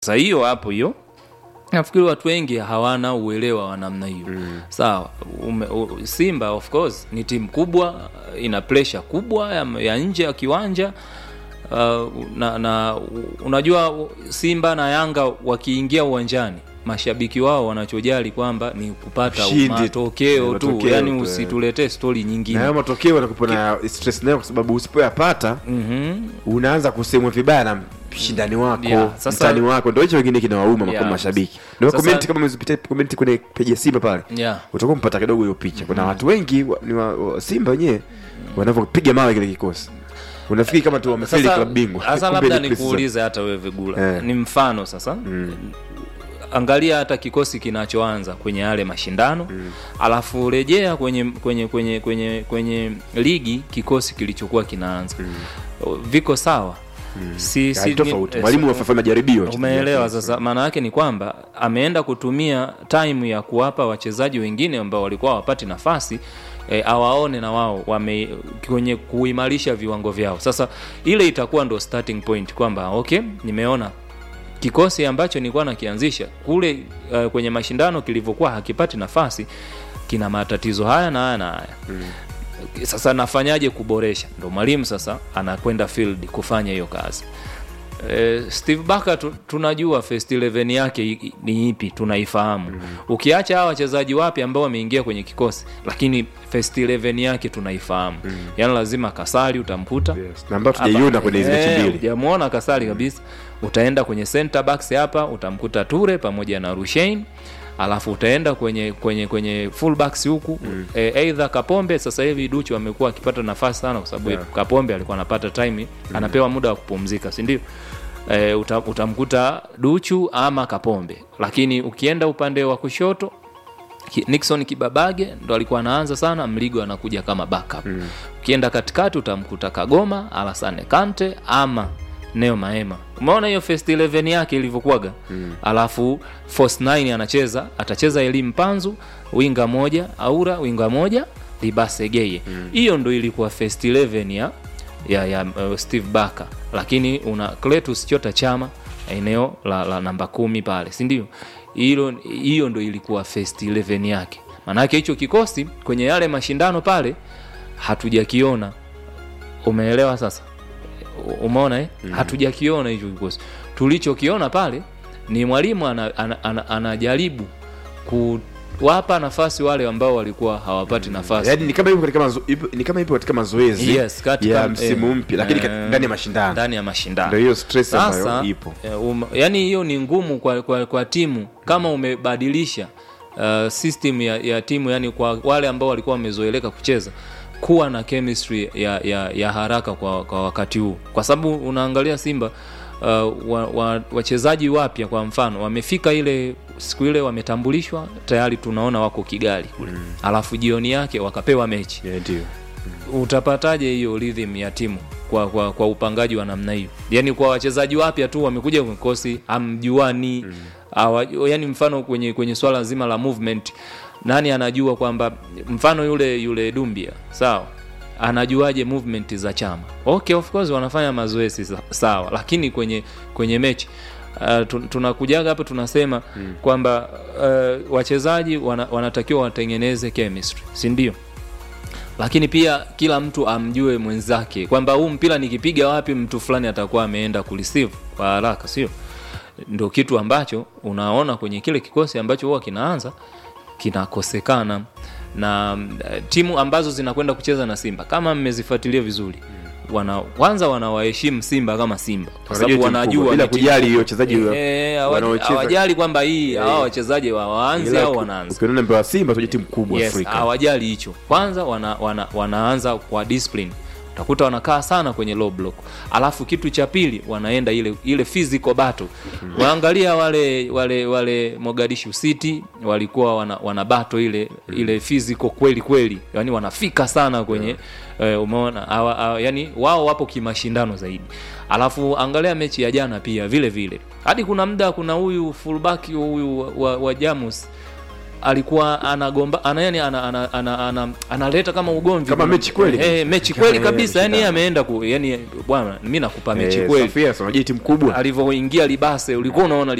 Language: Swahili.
sasa hiyo hapo hiyo nafikiri watu wengi hawana uelewa wa namna hiyo mm. sawa ume, u, simba of course ni timu kubwa ina presha kubwa ya, ya nje ya kiwanja uh, na, na unajua simba na yanga wakiingia uwanjani mashabiki wao wanachojali kwamba ni kupata Ushindi. matokeo tu Matokeo yani tu, eh. usituletee stori na nyingine hayo matokeo yanakupa na stress nayo kwa sababu usipoyapata mm-hmm. unaanza kusemwa vibaya na mshindani wako Yeah, sasa- mtani wako ndo hicho wengine kinawauma Yeah. yeah. mashabiki ndio Sasa- komenti kama umezipitia komenti kwenye peji ya simba pale yeah. utakuwa mpata kidogo hiyo picha kuna watu wengi wa, ni wa, wa simba wenyewe wanavyopiga mawe kile kikosi unafikiri kama tu wamefeli Sasa- klabu bingwa sasa Kumbe labda ni pre-season. nikuulize hata wewe vigula Eh. ni mfano sasa angalia hata kikosi kinachoanza kwenye yale mashindano mm. alafu rejea kwenye kwenye kwenye kwenye kwenye ligi kikosi kilichokuwa kinaanza mm. viko sawa mm. si, Ya, tofauti eh, mwalimu si- wafanya majaribio umeelewa sasa maana yake ni kwamba ameenda kutumia time ya kuwapa wachezaji wengine ambao walikuwa hawapati nafasi e, awaone na wao wame kwenye kuimarisha viwango vyao sasa ile itakuwa ndo starting point kwamba okay nimeona kikosi ambacho nilikuwa nakianzisha kule uh, kwenye mashindano kilivyokuwa hakipati nafasi kina matatizo haya na haya na haya mm. sasa nafanyaje kuboresha ndo mwalimu sasa anakwenda field kufanya hiyo kazi Eh, steve baka tu, tunajua first 11 yake i- i- ni ipi tunaifahamu mm. ukiacha hawa wachezaji wapya ambao wameingia kwenye kikosi lakini first 11 yake tunaifahamu mm. yaani lazima kasari utamkuta Yes, na ambayo tujaiona kwenye hizi mechi Eh, mbili hujamuona kasari kabisa utaenda kwenye center backs hapa utamkuta ture pamoja na rushein alafu utaenda kwenye kwenye kwenye full backs huku mm. e, either kapombe sasa hivi duchu amekuwa akipata nafasi sana kwa sababu Yeah. kapombe alikuwa anapata time mm. anapewa muda wa kupumzika si ndio e, uta, utamkuta duchu ama kapombe lakini ukienda upande wa kushoto Ki- nixon kibabage ndo alikuwa anaanza sana mligo anakuja kama backup mm. ukienda katikati utamkuta kagoma alasane kante ama neo maema umeona hiyo first 11 yake ilivyokuwaga mm. alafu force 9 anacheza atacheza elimu panzu winga moja aura winga moja libasegeye hiyo ndo ilikuwa first 11 ya ya, ya uh, steve baka lakini una cletus chota chama eneo la, la namba kumi pale sindio hilo hiyo ndo ilikuwa first 11 yake maanake hicho kikosi kwenye yale mashindano pale hatujakiona umeelewa sasa U- umeona eh? mm. hatujakiona hicho kikosi tulichokiona pale ni mwalimu anajaribu ana, ana, ana anajaribu kuwapa nafasi wale ambao walikuwa hawapati nafasi yaani ni kama ipo katika mazo, ipo, ni kama ipo katika mazoezi Yes, katika- ya msimu eh, mpya lakini eh, kat- ndani ya mashindano ndani ya mashindano ndio hiyo stress ambayo sasa ipo eh, um, yani hiyo ni ngumu kwa, kwa, kwa timu kama umebadilisha uh, system ya, ya timu yani kwa wale ambao walikuwa wamezoeleka kucheza kuwa na chemistry ya, ya, ya haraka kwa, kwa wakati huu kwa sababu unaangalia simba uh, wa, wa, wachezaji wapya kwa mfano wamefika ile siku ile wametambulishwa tayari tunaona wako kigali kule mm. alafu jioni yake wakapewa mechi Yeah, ndio utapataje hiyo rhythm ya timu kwa, kwa, kwa upangaji wa namna hiyo yaani kwa wachezaji wapya tu wamekuja kwenye kikosi amjuani mm. Awa, yani mfano kwenye kwenye swala zima la movement nani anajua kwamba mfano yule yule dumbia sawa anajuaje movement za chama okay of course wanafanya mazoezi sa- sawa lakini kwenye kwenye mechi Uh, tu- tunakujaga hapo tunasema mm. kwamba uh, wachezaji wana, wanatakiwa watengeneze chemistry si ndio lakini pia kila mtu amjue mwenzake kwamba huu mpira nikipiga wapi mtu fulani atakuwa ameenda kureceive kwa haraka sio ndo kitu ambacho unaona kwenye kile kikosi ambacho huwa kinaanza kinakosekana na mm, eh, timu ambazo zinakwenda kucheza na simba kama mmezifuatilia vizuri wana kwanza wanawaheshimu simba kama simba kwa Wanajua sababu timu wanajua kubwa, bila ni timu kujali kubwa. hiyo wachezaji wa- Eh, hawa- wanaocheza. hawajali kwamba hii hawa wachezaji wa waanze Ila au uki- wanaanza ukiona mbele wa simba tujue timu kubwa yes, afrika hawajali hicho kwanza wana, wana, wanaanza kwa discipline utakuta wanakaa sana kwenye low block alafu kitu cha pili wanaenda ile ile physical battle waangalia wale wale wale mogadishu city walikuwa wana, wana battle ile ile physical kweli kweli yani wanafika sana kwenye eh, umeona hawa- hawa- yani wao wapo kimashindano zaidi alafu angalia mechi ya jana pia vile vile hadi kuna muda kuna huyu fullback huyu wa, wa, wa jamus alikuwa anagomba ana yani ana, ana, ana, ana, analeta kama ugomvi Kama mechi kweli. eh, mechi Kama kweli yeye kabisa yani yeye ameshindana. ameenda ku yani bwana mimi nakupa mechi Eh, kweli Sofia, si unajua timu kubwa alivyoingia libase ulikuwa unaona